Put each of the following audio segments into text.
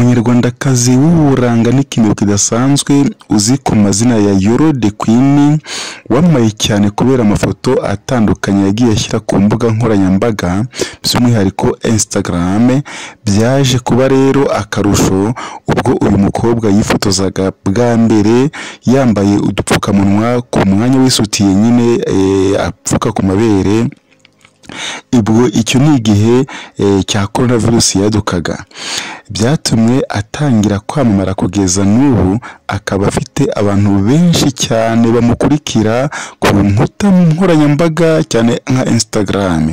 umunyarwandakazi w'uburanga n'ikintu kidasanzwe uzwi ku mazina ya Yolo the Queen wamamaye cyane kubera amafoto atandukanye yagiye ashyira ku mbuga nkoranyambaga by'umwihariko Instagram byaje kuba rero akarusho ubwo uyu mukobwa yifotozaga bwa mbere yambaye udupfukamunwa ku mwanya w'isutiye nyine eh, apfuka ku mabere ubwo icyo ni igihe eh, cya korona virusi yadukaga byatumye atangira kwamamara kugeza n'ubu akaba afite abantu benshi cyane bamukurikira ku nkuta nkoranyambaga cyane nka Instagram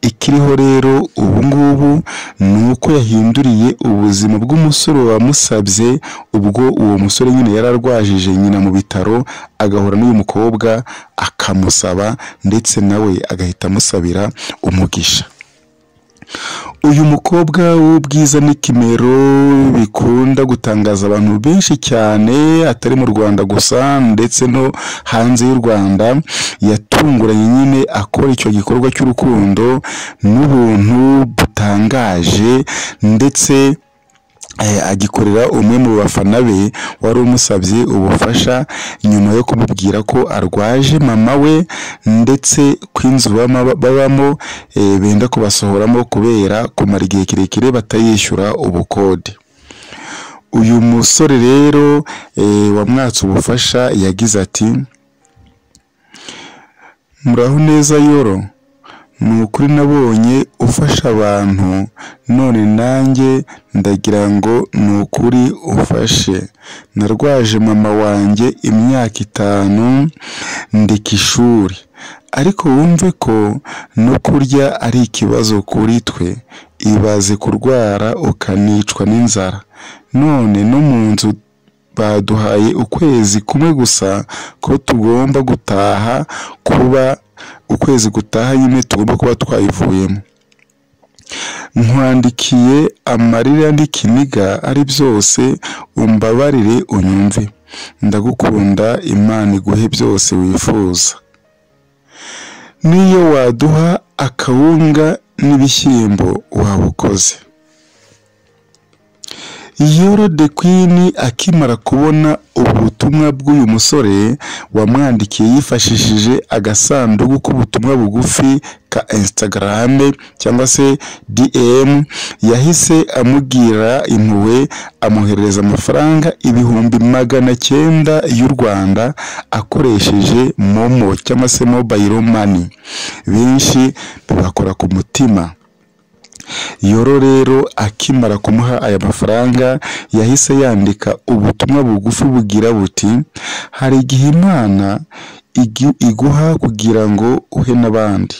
ikiriho rero ubu ngubu ni uko yahinduriye ubuzima bw'umusore wamusabye ubwo uwo musore nyine yari arwajije nyina mu bitaro agahura n'uyu mukobwa akamusaba ndetse nawe agahita amusabira umugisha uyu mukobwa w'ubwiza n'ikimero bikunda gutangaza abantu benshi cyane atari mu Rwanda gusa ndetse no hanze y'u Rwanda yatunguranye nyine akora icyo gikorwa cy'urukundo n'ubuntu butangaje ndetse eh, agikorera umwe mu bafana be wari umusabye ubufasha nyuma yo kumubwira ko arwaje mama we ndetse kw'inzu bama- babamo eh, benda kubasohoramo kubera kumara igihe kirekire batayishyura ubukode uyu musore rero eh, wamwatse ubufasha yagize ati muraho neza yoro ni ukuri nabonye ufasha abantu none nanjye ndagira ngo ni ukuri ufashe narwaje mama wanjye imyaka itanu ndeka ishuri ariko wumve ko no kurya ari ikibazo kuri twe ibaze kurwara ukanicwa n'inzara none no mu nzu baduhaye ukwezi kumwe gusa ko tugomba gutaha kuba ukwezi gutaha nyine tugomba kuba twayivuyemo nkwandikiye amarira n'ikiniga ari byose umbabarire unyumve ndagukunda imana iguhe byose wifuza n'iyo waduha akawunga n'ibishyimbo waba ukoze Yoro the Queen akimara kubona ubu butumwa bw'uyu musore wamwandikiye yifashishije agasanduku k'ubutumwa bugufi ka Instagram cyangwa se DM yahise amubwira impuhwe amuhereza amafaranga ibihumbi magana cyenda y'u Rwanda akoresheje Momo cyangwa se Mobile Money benshi bibakora ku mutima Yoro rero akimara kumuha aya mafaranga yahise yandika ubutumwa bugufi bugira buti hari igihe imana igi- iguha kugira ngo uhe n'abandi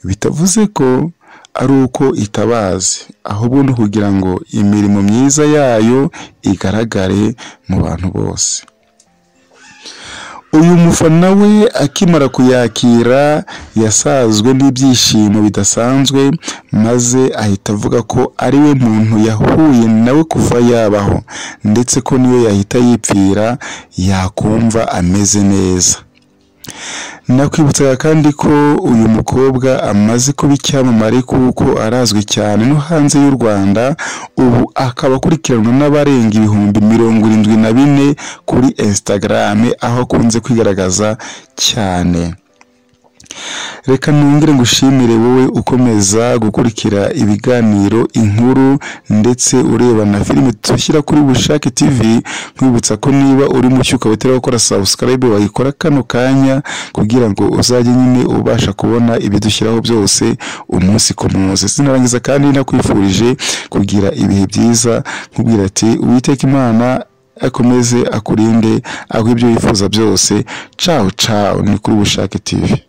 bitavuze ko ari uko itabazi ahubwo ni ukugira ngo imirimo myiza yayo igaragare mu bantu bose uyu mufana we akimara kuyakira yasazwe n'ibyishimo bidasanzwe maze ahita avuga ko ari we muntu yahuye nawe kuva yabaho ndetse ko niyo yahita yipfira yakumva ameze neza nakwibutsaga kandi ko uyu mukobwa amaze kuba icyamamare kuko arazwi cyane no hanze y'u rwanda ubu akaba akurikiranwa n'abarenga ibihumbi mirongo irindwi na bine kuri instagram aho akunze kwigaragaza cyane reka nongere ngushimire wowe ukomeza gukurikira ibiganiro inkuru ndetse ureba na filime dushyira kuri bushake tv nkwibutsa ko niba uri mu cyuka witera gukora subscribe wayikora kano kanya kugira ngo uzajye nyine ubasha kubona ibidushyiraho byose umunsi ku munsi sinarangiza kandi nakwifurije kugira ibihe byiza nkubwira ati uwiteka imana akomeze akurinde aho ibyo wifuza byose cawo cawo ni kuri bushake tv